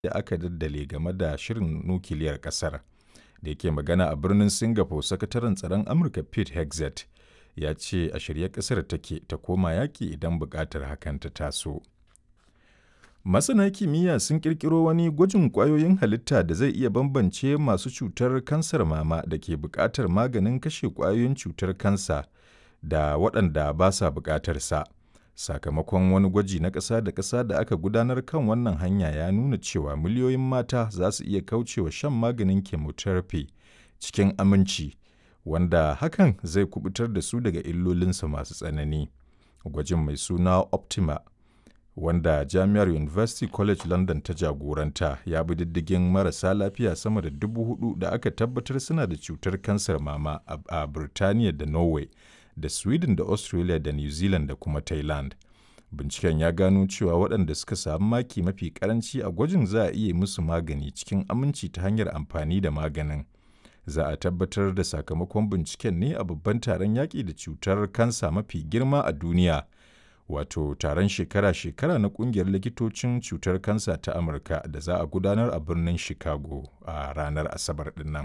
da aka daddale game da shirin nukiliyar ƙasar. Da yake magana a birnin Singapore, sakataren tsaron Amurka Pete Hegseth ya ce a shirye ƙasar take ta koma yaƙi idan buƙatar hakan ta taso. Masana kimiyya sun ƙirƙiro wani gwajin ƙwayoyin halitta da zai iya bambance masu cutar kansar mama da ke buƙatar maganin kashe ƙwayoyin cutar kansa da waɗanda ba sa buƙatar sa. Sakamakon wani gwaji na ƙasa da ƙasa da aka gudanar kan wannan hanya ya nuna cewa miliyoyin mata za su iya kaucewa shan maganin chemotherapy cikin aminci, wanda hakan zai kubutar da su daga illolinsa masu tsanani. Gwajin mai suna Optima wanda Jami'ar University College London ta jagoranta ya bi diddigin marasa lafiya sama da dubu hudu da aka tabbatar suna da cutar kansar mama a Birtaniya da Norway da Sweden da Australia da New Zealand da kuma Thailand. Binciken ya gano cewa waɗanda suka samu maki mafi karanci a gwajin za a iya musu magani cikin aminci ta hanyar amfani da maganin. Za a tabbatar da sakamakon binciken ne a babban taron yaƙi da cutar kansa mafi girma a duniya. wato taron shekara-shekara na kungiyar likitocin cutar kansa ta amurka da za a gudanar a birnin chicago a ranar asabar dinnan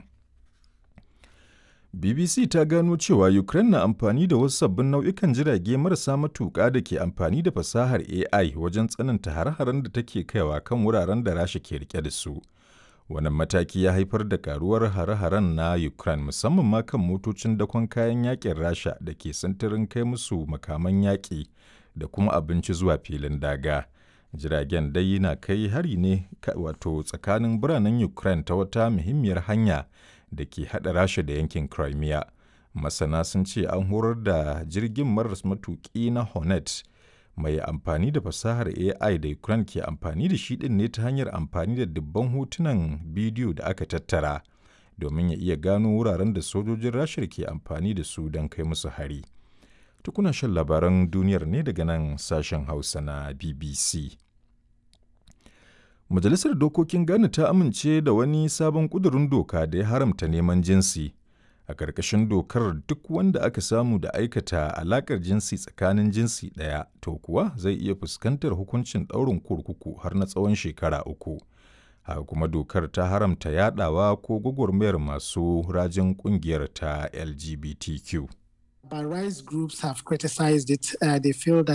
bbc ta gano cewa ukraine na amfani da wasu sabbin nau'ikan jirage marasa matuƙa da ke amfani da fasahar ai wajen tsananta hare-haren da take kaiwa kan wuraren da rasha ke rike da su wannan mataki ya haifar da karuwar hare-haren na ukraine musamman ma kan motocin dakon kayan yakin rasha da ke sintirin kai musu makaman yaƙi da kuma abinci zuwa filin daga. Jiragen dai na kai hari ne wato tsakanin biranen Ukraine ta wata muhimmiyar hanya da ke haɗa Rasha da yankin Crimea. Masana sun ce an horar da jirgin maras matuƙi na Hornet mai amfani da fasahar AI da Ukraine ke amfani da shi ɗin ne ta hanyar amfani da dubban hotunan bidiyo da aka tattara domin ya iya gano wuraren da sojojin Rasha ke amfani da su don kai musu hari. Tukuna shan labaran duniyar ne daga nan sashen Hausa na BBC. Majalisar Dokokin Ghana ta amince da wani sabon ƙudurin doka da ya haramta neman jinsi. A ƙarƙashin dokar duk wanda aka samu da aikata alaƙar jinsi tsakanin jinsi ɗaya, to kuwa zai iya fuskantar hukuncin ɗaurin kurkuku har na tsawon shekara uku. Haka kuma dokar ta haramta yaɗawa ko gwagwarmayar masu rajin ƙungiyar ta LGBTQ. But rights groups have criticized it. Uh, they feel that